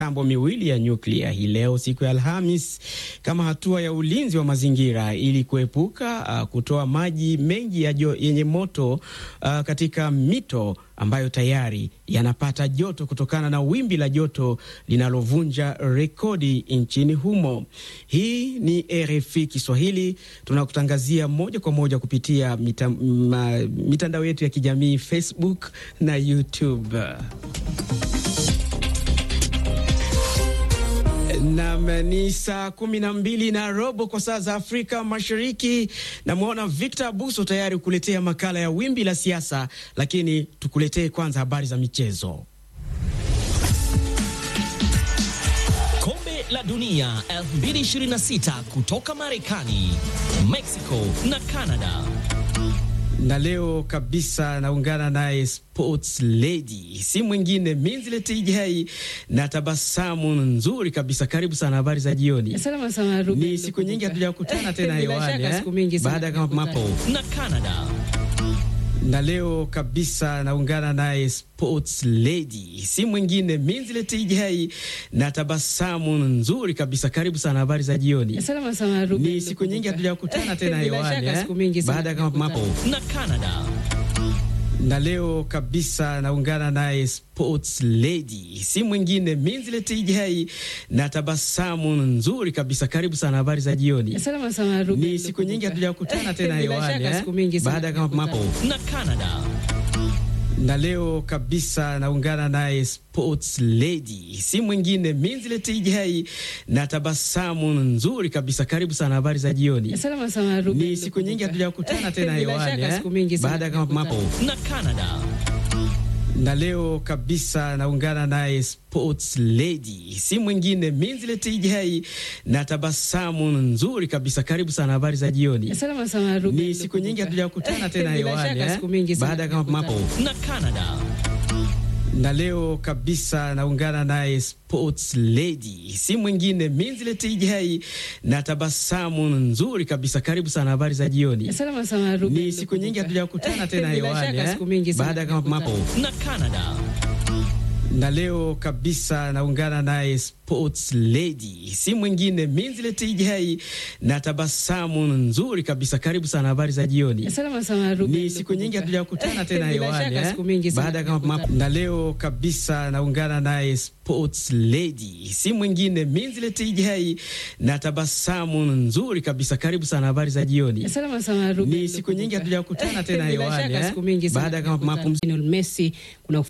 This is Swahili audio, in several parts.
mitambo miwili ya nyuklia hii leo siku ya Alhamis kama hatua ya ulinzi wa mazingira ili kuepuka uh, kutoa maji mengi ya jo, yenye moto uh, katika mito ambayo tayari yanapata joto kutokana na wimbi la joto linalovunja rekodi nchini humo. Hii ni RFI Kiswahili, tunakutangazia moja kwa moja kupitia mita, ma, mitandao yetu ya kijamii Facebook na YouTube. Nam ni saa kumi na mbili na robo kwa saa za Afrika Mashariki. Namwona Victor Abuso tayari kukuletea makala ya wimbi la siasa, lakini tukuletee kwanza habari za michezo. Kombe la Dunia 2026 kutoka Marekani, Mexico na Canada na leo kabisa naungana naye sports lady, si mwingine Minzlet Ijai na tabasamu nzuri kabisa. Karibu sana, habari za jioni. Salama sana Ruben, ni siku nyingi hatujakutana tena hewani eh? baada ya mapo na Canada na leo kabisa naungana naye sports lady, si mwingine Minzlet Ijai na tabasamu nzuri kabisa. Karibu sana, habari za jioni. Salama sana Ruben, ni siku nyingi hatujakutana tena hewani eh? baada ya mapo na Canada na leo kabisa naungana naye sports lady, si mwingine Minzlet Ijai na tabasamu nzuri kabisa. Karibu sana, habari za jioni. Salama sana Ruben, ni siku nyingi hatujakutana tena hewani eh? baada ya mapo na Canada na leo kabisa naungana naye sports lady, si mwingine Minzlet Ijai na tabasamu nzuri kabisa. Karibu sana, habari za jioni. Salama sana Ruben, ni siku nyingi hatujakutana tena hewani eh? baada ya mapo na Canada na leo kabisa naungana naye sports lady, si mwingine Minzlet Ijai na tabasamu nzuri kabisa. Karibu sana, habari za jioni. Salama sana Ruben, ni siku nyingi hatujakutana tena hewani eh? baada ya mapo na Canada na leo kabisa naungana naye sports lady, si mwingine Minzlet Ijai na tabasamu nzuri kabisa. Karibu sana, habari za jioni. Salama sana Ruben, ni siku nyingi hatujakutana tena hewani eh? baada ya mapo na Canada na leo kabisa naungana naye sports lady, si mwingine Minzlet Ijai na tabasamu nzuri kabisa. Karibu sana, habari za jioni. Salama sana Ruben, ni siku nyingi hatujakutana tena hewani eh? baada ya na leo kabisa naungana naye sports lady, si mwingine Minzlet Ijai na tabasamu nzuri kabisa. Karibu sana, habari za jioni. Salama sana Ruben, ni siku nyingi hatujakutana tena hewani eh? baada ya mapumziko Messi kuna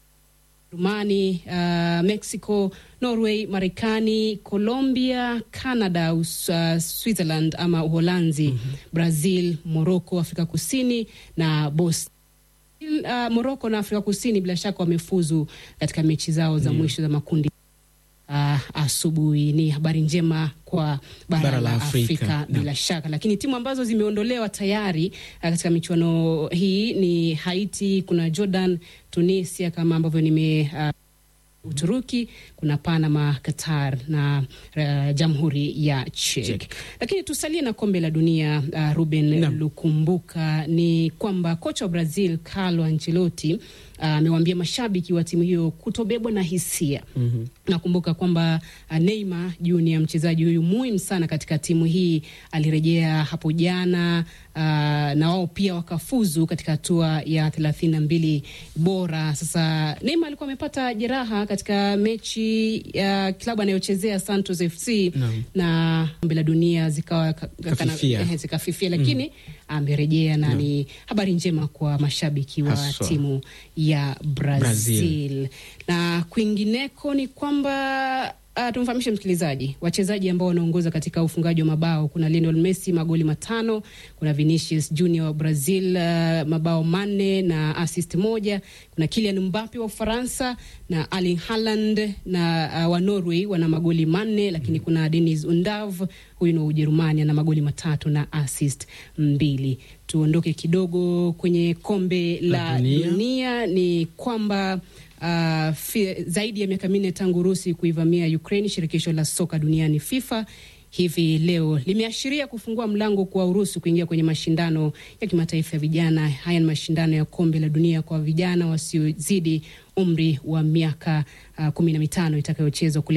Rumani, uh, Mexico, Norway, Marekani, Colombia, Canada, uh, Switzerland ama Uholanzi, mm -hmm. Brazil, Morocco, Afrika Kusini na Bosnia. Uh, Morocco na Afrika Kusini bila shaka wamefuzu katika mechi zao za mm -hmm. mwisho za makundi. Uh, asubuhi ni habari njema kwa bara, bara la Afrika, Afrika bila shaka, lakini timu ambazo zimeondolewa tayari uh, katika michuano hii ni Haiti, kuna Jordan, Tunisia kama ambavyo nime uh, Uturuki, kuna Panama, Qatar na uh, Jamhuri ya Czech. Czech. Lakini tusalie na kombe la dunia uh, Ruben no. Lukumbuka ni kwamba kocha wa Brazil Carlo Ancelotti amewaambia uh, mashabiki wa timu hiyo kutobebwa na hisia. mm -hmm. Nakumbuka kwamba uh, Neymar Junior mchezaji huyu muhimu sana katika timu hii alirejea hapo jana uh, na wao pia wakafuzu katika hatua ya thelathini na mbili bora. Sasa Neymar alikuwa amepata jeraha katika mechi ya uh, klabu anayochezea Santos FC no. na kombe la dunia zikawa zikafifia, zikafifia lakini amerejea mm. na no. ni habari njema kwa mashabiki wa Haswa. timu ya Brazil. Brazil na kwingineko ni kwamba Uh, tumfahamishe msikilizaji wachezaji ambao wanaongoza katika ufungaji wa mabao. Kuna Lionel Messi magoli matano, kuna Vinicius Junior wa Brazil uh, mabao manne na assist moja, kuna Kylian Mbappe wa Ufaransa na Erling Haaland na uh, wa Norway wana magoli manne, lakini mm. kuna Dennis Undav huyu ni wa Ujerumani ana magoli matatu na assist mbili. Tuondoke kidogo kwenye kombe la dunia, dunia ni kwamba Uh, zaidi ya miaka minne tangu Urusi kuivamia Ukraine, shirikisho la soka duniani FIFA hivi leo limeashiria kufungua mlango kwa Urusi kuingia kwenye mashindano ya kimataifa ya vijana. Haya ni mashindano ya kombe la dunia kwa vijana wasiozidi umri wa miaka uh, kumi na mitano itakayochezwa kule